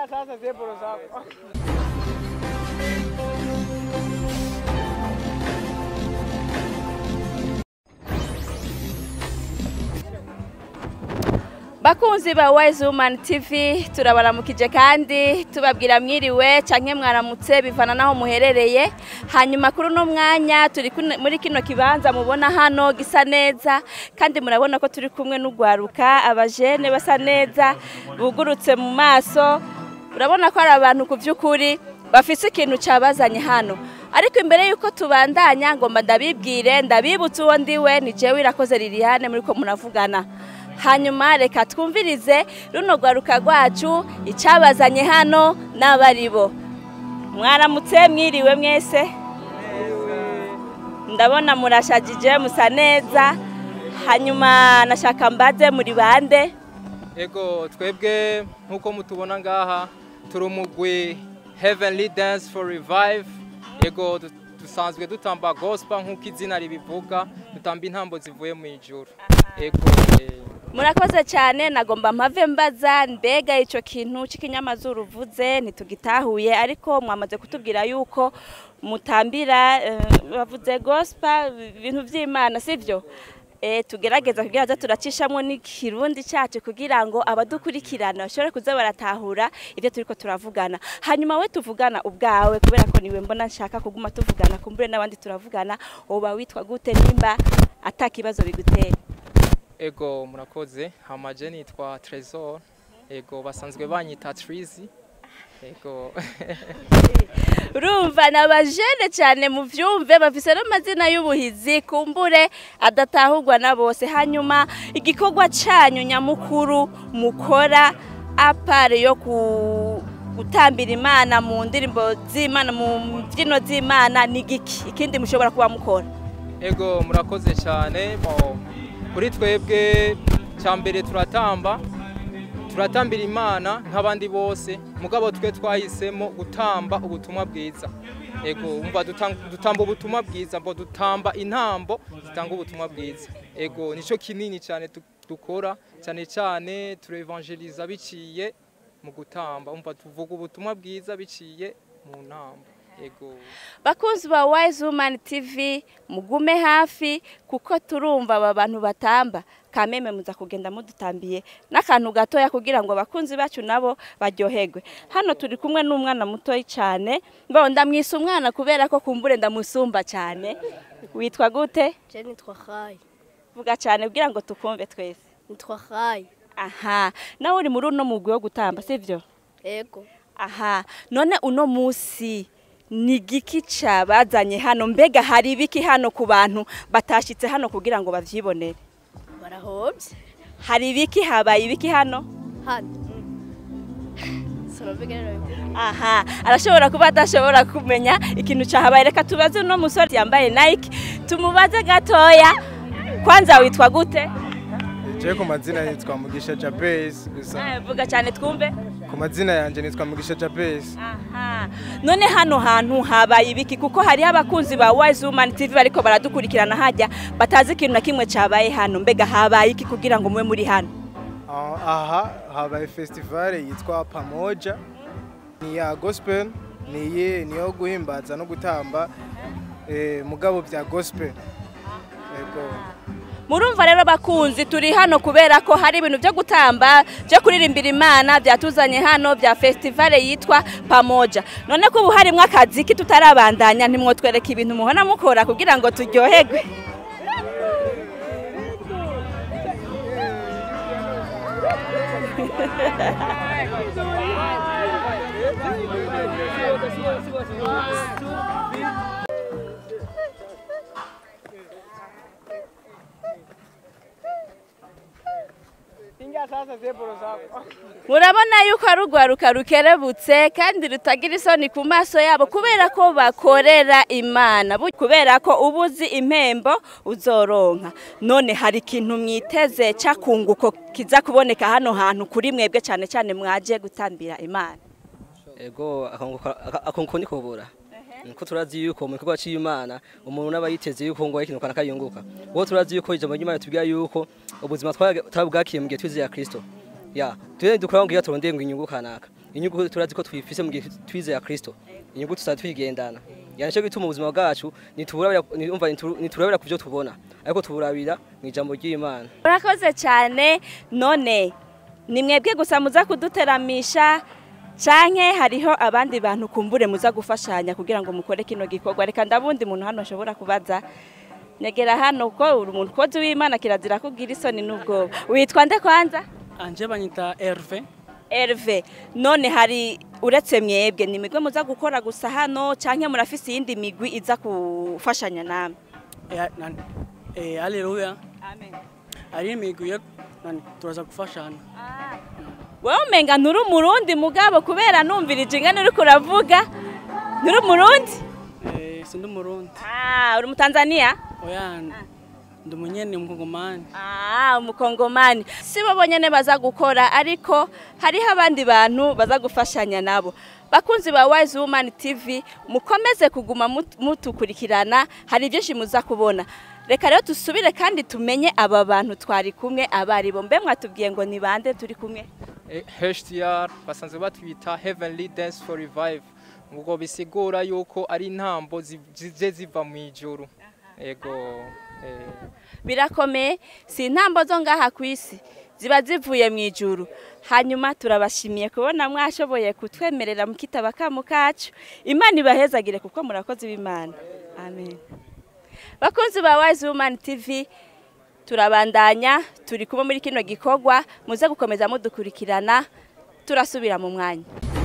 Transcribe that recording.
Pinga sasa zebro zako. bakunzi ba wise woman tv turabaramukije kandi tubabwira mwiriwe canke mwaramutse bivana naho muherereye hanyuma kuri uno mwanya turi kuno- muri kino kibanza mubona hano gisa neza kandi murabona ko turi kumwe n'ugwaruka abajene basa neza bugurutse mu maso urabona ko ari abantu ku by'ukuri bafise ikintu cabazanye hano ariko imbere y'uko tubandanya ngomba ndabibwire ndabibutse uwo ndiwe ni jewe irakoze liliane muri ko muravugana hanyuma reka twumvirize runo rwaruka rwacu icabazanye hano n'abaribo mwaramutse mwiriwe mwese ndabona murashagije musa neza hanyuma nashaka mbaze muri bande Ego twebwe nkuko mutubona ngaha turi umugwi Heavenly Dance for Revive. Ego du- dusanzwe dutamba gospel nkuko izina ribivuga, dutamba intambo zivuye mu ijuru. Ego eh, murakoze cyane nagomba mpave mbaza mbega icyo kintu cy'ikinyamazuru uvuze ntitugitahuye ariko mwamaze kutubwira yuko mutambira eh, bavuze gospel ibintu by'imana sibyo Eh, tugerageza kugira ngo turacishamo n'ikirundi cyacu kugira ngo abadukurikirana bashobore kuza baratahura ibyo turi ko turavugana hanyuma we tuvugana ubwawe kubera ko niwe mbona nshaka kuguma tuvugana kumbure n'abandi turavugana uba witwa gute nimba atakibazo biguteye ego murakoze. Hamaje nitwa Trésor. Ego basanzwe banyita Trizy. Ego urumva ni abajene cyane mu byumve bafise n'amazina y'ubuhizi kumbure adatahurwa na bose hanyuma igikorwa cyanyu nyamukuru mukora apare yo ku gutambira imana mu ndirimbo z'imana mu mbyino z'imana ni giki ikindi mushobora kuba mukora Ego murakoze cyane mo kuri twebwe cyambere turatamba turatambira imana nk'abandi bose mugabo twe twahisemo gutamba ubutumwa bwiza ego umva dutan- dutamba ubutumwa bwiza mbo dutamba intambo zitanga ubutumwa bwiza ego nico kinini cyane tu- dukora cyane cyane turevangeliza biciye mu gutamba umva tuvuga ubutumwa bwiza biciye mu ntambo ego bakunzi ba wise woman tv mugume hafi kuko turumva aba bantu batamba kameme muza kugenda mudutambiye n'akantu gatoya kugira ngo abakunzi bacu nabo baryoherwe hano turi kumwe n'umwana mutoyi cyane mbaho ndamwisa umwana kubera ko kumbure ndamusumba cyane witwa gute Je nitwa Khai. vuga cyane kugira ngo tukumve twese Nitwa Khai. aha nawe uri muri uno mugwi wo gutamba sibyo Ego. aha none uno musi ni igiki cabazanye hano mbega hari ibiki hano ku bantu batashitse hano kugira ngo bavyibonere Barahobye. hari ibiki habaye ibiki hano Hano. Sinavuga rero. aha arashobora kuba adashobora kumenya ikintu cahabaye reka tubaze uno musore yambaye nike tumubaze gatoya kwanza witwa gute Je ku mazina nitwa Mugisha Jabez gusa Eh, vuga cyane twumve ku mazina yanje nitwa Mugisha Jabez aha none hano hantu habaye ibiki kuko hariho abakunzi ba wise woman tv bariko baradukurikirana hajya batazi ikintu na kimwe cabaye hano mbega habaye iki kugira ngo mube muri hano Ah, aha habaye festival yitwa Pamoja ni ya gospel ni ye niyo guhimbaza no gutamba eh, mugabo bya gospel Ego murumva rero bakunzi turi hano kubera ko hari ibintu byo gutamba byo kuririmbira imana byatuzanye hano bya festivale yitwa pamoja none ko ubu harimo akazi ki tutarabandanya ntimwotwereka ibintu muhora mukora kugira ngo turyoherwe Pinga sasa zebro zako. murabona yuko ari urwaruka rukerebutse kandi rutagira isoni ku maso yabo kubera ko bakorera imana Bu- kubera ko uba uzi impembo uzoronka none hari ikintu mwiteze cyakunguko kiza kuboneka hano hantu kuri mwebwe cyane cyane mwaje gutambira imana ego akunguko ni kubura niko turazi yuko mu gikorwa cy'imana umuntu n'aba yiteze yuko ngo ikintu kana kayunguka uwo turazi yuko ijambo ry'imana tubwira yuko ubuzima twabwakiye mu gihe twizeye kristo ya tugende dukora ngo iyo turondeye ngo inyungu kanaka inyungu turazi ko twifise mu gihe twizera Kristo inyungu tuzaba twigendana yani cyo gituma ubuzima bwacu niturabira umva niturabira ku byo tubona ariko tuburabira mu ijambo ry'Imana murakoze cyane none ni mwebwe gusa muza kuduteramisha canke hariho abandi bantu kumbure muza gufashanya kugira ngo mukore kino gikorwa reka ndabundi muntu hano ashobora kubaza negera hano ko uri umuntu kozi w'imana kirazira kugira isoni n'ubwoba witwa nde kwanza anje banyita Herve Herve none hari uretse mwebwe ni migwe muza gukora gusa hano canke murafise iyindi migwi iza gufashanya namwe eh, nani eh, haleluya amen ari imigwi yo nani turaza gufashana wowe umenga nturi umurundi mugabo kubera numvirije ingana uriko uravuga nturi umurundi eh, sindi umurundi Ah, uri umutanzania oya ndi umunyene umukongomani Ah, umukongomani si bo bonyene baza gukora ariko hariho abandi bantu baza gufashanya nabo bakunzi ba Wise Woman TV mukomeze kuguma mut- mutukurikirana hari byinshi muza kubona reka rero dusubire kandi tumenye aba bantu twari kumwe abaribo mbe mwatubwiye ngo ni bande turi kumwe Eh, HDR basanzwe batwita Heavenly Dance for Revive ubwo bisigura yuko ari intambo zi- zije ziva mu ijuru ego eh, birakomeye si intambo zo ngaha ku isi ziba zivuye mu ijuru hanyuma turabashimiye kubona mwashoboye kutwemerera mu kitaba kamu kacu imana ibahezagire kuko murakoze b'imana amen bakunzi ba wise woman tv turabandanya turi kumwe muri kino gikorwa muze gukomeza mudukurikirana turasubira mu mwanya